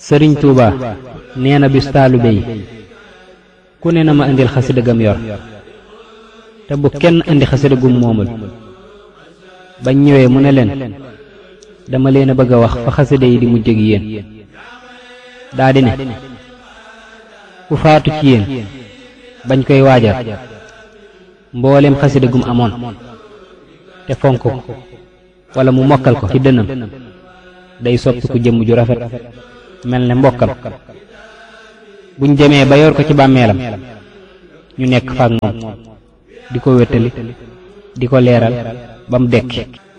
sëriñ tuuba nee na bis taalibe yi ku ne na ma indil xasida gam yor te bu kenn indi xasida gum moomul bañ ñëwee mu ne leen dama leen a bëgg a wax fa xasida yi di mujj ak yéen daa di ne ku faatu ci yéen bañ koy waajal mboolem xasida gum amoon te fonk ko wala mu mokkal ko ci dënam day soppi ku jëmm ju rafet mel ne mbokkam buñ demee ba yor ko ci bàmmeelam ñu nekk faak moom di ko wéttali di ko leeral ba mu dekki